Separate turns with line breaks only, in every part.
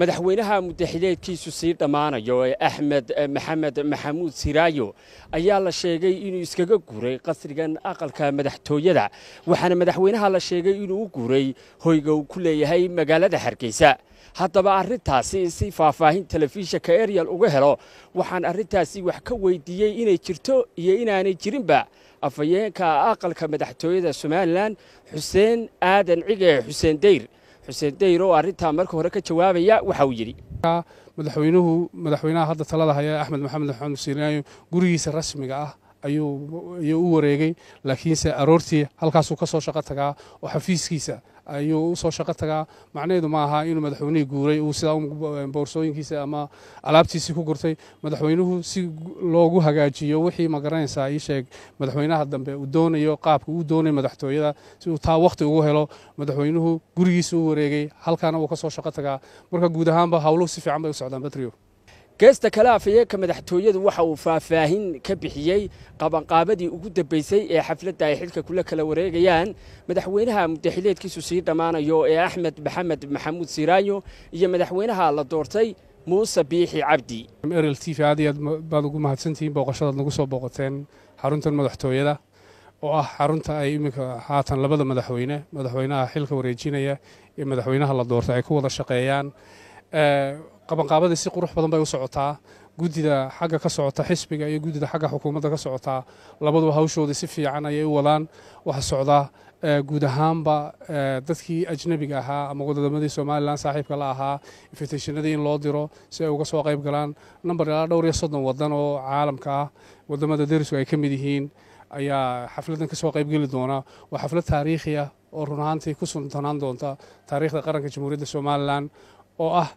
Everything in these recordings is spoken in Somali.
madaxweynaha muddaxileedkiisu sii dhammaanayo ee axmed maxamed maxamuud siraayo ayaa la sheegay inuu iskaga guuray qasrigan aqalka madaxtooyada waxaana madaxweynaha la sheegay inuu u guuray hoyga uu ku leeyahay magaalada hargeysa haddaba arrintaasi si faahfaahin telefishinka eryal uga helo waxaan arrintaasi wax ka weydiiyey inay jirto iyo inaanay jirinba afhayeenka aqalka madaxtooyada somalilan xuseen aadan cige xuseen dayr xuseen dayr oo arrintaa marka hore ka jawaabaya waxa uu yidhi
madaxweynuhu madaxweynaha hadda talada haya axmed maxamed maxamed siiraayo gurigiisa rasmiga ah ayuu u wareegay laakiinse aroortii halkaasuu ka soo shaqo tagaa oo xafiiskiisa ayuu u soo shaqo tagaa macnaheedu ma aha inuu madaxweynihii guuray uu sidaa boorsooyinkiisa ama alaabtiisii ku gurtay madaxweynuhu si loogu hagaajiyo wixii magaranaysaa ii sheeg madaxweynaha dambe uu doonayo qaabka uu doonay madaxtooyada si uu taa wakhti ugu helo madaxweynuhu gurigiisa u wareegay halkaana wuu ka soo shaqo tagaa marka guud ahaanba howluhu si fiican bay u socdaan batrio
geesta kale afhayeenka madaxtooyadu waxa uu faahfaahin ka bixiyey qabanqaabadii ugu dambaysay ee xafladda ay xilka kula kala wareegayaan madaxweynaha muddaxileedkiisu sii dhammaanayo ee axmed maxamed maxamuud siraayo iyo madaxweynaha la doortay muuse biixi cabdi
erl t v aad iyo aad baad ugu mahadsantihiin booqashadaad nagu soo booqateen xaruntan madaxtooyada oo ah xarunta ay iminka haatan labada madaxweyne madaxweynaha xilka wareejinaya iyo madaxweynaha la doortay ay ku wada shaqeeyaan qabanqaabadii si qurux badan bay u socotaa guddida xagga ka socota xisbiga iyo guddida xagga xukuumadda ka socotaa labaduba hawshoodii si fiican ayay u wadaan waxa socdaa guud ahaanba dadkii ajnebiga ahaa ama wadadamadii somalilan saaxiibka la ahaa infitationadii in loo diro si ay uga soo qayb galaan namber ilaa dhowr iyo soddon wadan oo caalamka ah wadamada derisku ay ka mid yihiin ayaa xafladdan ka soo qaybgeli doona waa xaflad taariikhi ah oo run ahaantii ku suntanaan doonta taariikhda qaranka jamhuuriyadda somalilan oo ah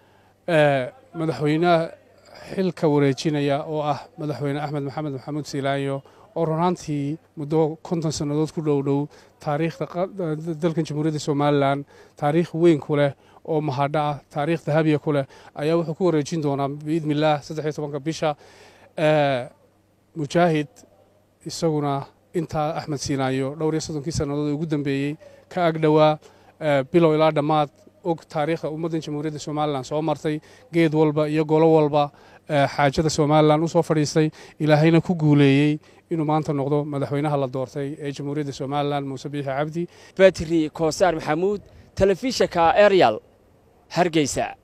madaxweynaha xilka wareejinaya oo ah madaxweyne axmed maxamed maxamuud siilaayo oo runaantii muddo konton sannadood ku dhow dhow taariikhda dalkan jamhuuriyadda somalilan taariikh weyn ku leh oo mahadho ah taariikh dahabiya ku leh ayaa wuxuu ku wareejin doonaa biidnillaah saddex iyo tobanka bisha mujaahid isaguna intaa axmed siinaayo dhowr iyo soddonkii sannadood ee ugu dambeeyey ka agdhowaa bilow ilaa dhammaad og taariikhda ummaddan jamhuuriyadda somalilan soo martay geed walba iyo golo walba xaajada somalilan u soo fadhiistay ilaahayna ku guuleeyey inuu maanta noqdo madaxweynaha la doortay ee jamhuuriyadda somalilan muuse biixi cabdi
batri koosaar maxamuud telefishinka eryal hargeysa